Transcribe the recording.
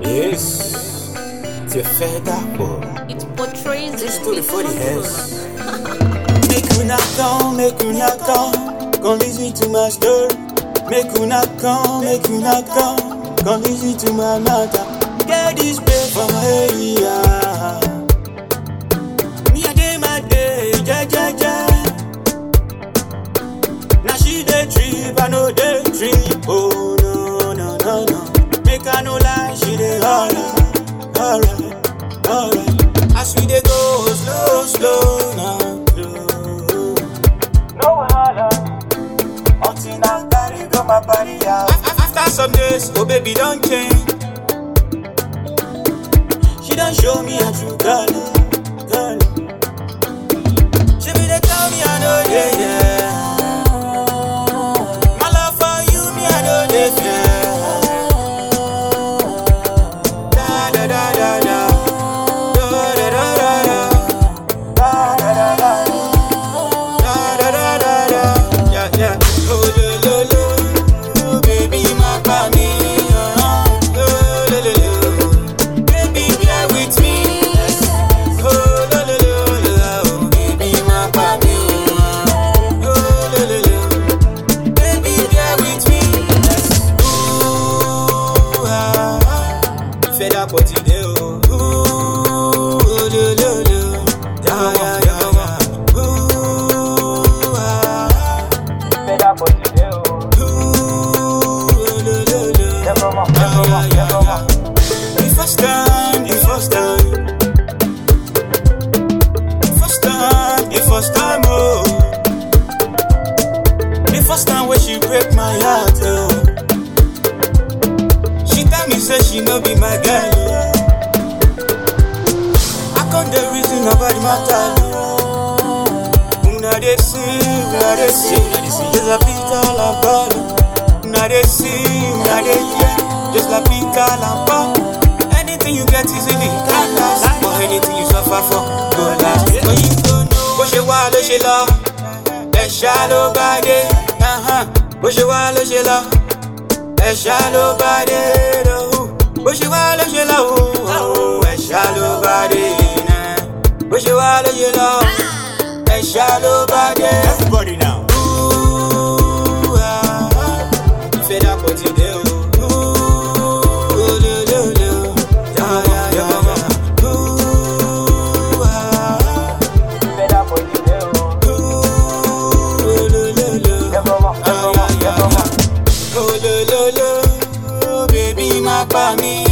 Yes, tu fais d'accord. It portrays the Just do it for the hands. Make una come, make una come, come listen to my story. Make una come, make una come, come listen to my matter. Get this pay for my area. Me a day my day, ja ja ja. Now she dey trip, I know dey trip. Oh no no no no. Make I no lie, she dey alright, alright, alright. As we dey go slow slow now, slow. No wahala, until I carry go my body out. After some days, oh baby don't change. She don't show me a true color, color. She be dey tell me I know, yeah, yeah. My love for you, me I know, dey fear. Da da da da da, da da da da da, da da da da. Da da da da da, yeah yeah. Oh lo lo lo, baby my body, uh, oh lo lo lo, baby bear with me. Oh lo lo lo lo, baby my body, uh, oh lo lo lo, baby bear with me. Ooh ah, ìfẹ́ dàpọ̀ ti dé o. Ooh lo lo lo, yeah yeah yeah. Ooh ah. The first time, the first time, the first time, the first time, oh, the first time when she break my heart, oh, she tell me say she no be my girl, oh. I can't the reason about the matter, oh. Una dey see, una dey see, just like Peter and Paul. Una dey see, una dey hear, just like Peter and Paul. Anything you get easily can last, but anything you suffer for go last. When you don't know, bó ṣe wá ló ṣe lọ, ẹ̀ṣá ló bá dé. ahan. Bó ṣe wá ló ṣe lọ, ẹ̀ṣá ló bá dé. lóhùn. Bó ṣe wá ló ṣe lọ, oh, ẹ̀ṣá ló bá dé. náà. Bó ṣe wá ló ṣe lọ, ẹ̀ṣá ló bá dé. Everybody now. Ooh, ah, ìfẹ́ dàpọ̀ ti dé o. Ooh, lo, lo, lo. Ya, ya, ya, ya. Ooh, ah, ooh, lo, lo, lo, lo. Ya, ya, ya, ya. Oh, lo, lo, lo. Baby, má pa mí.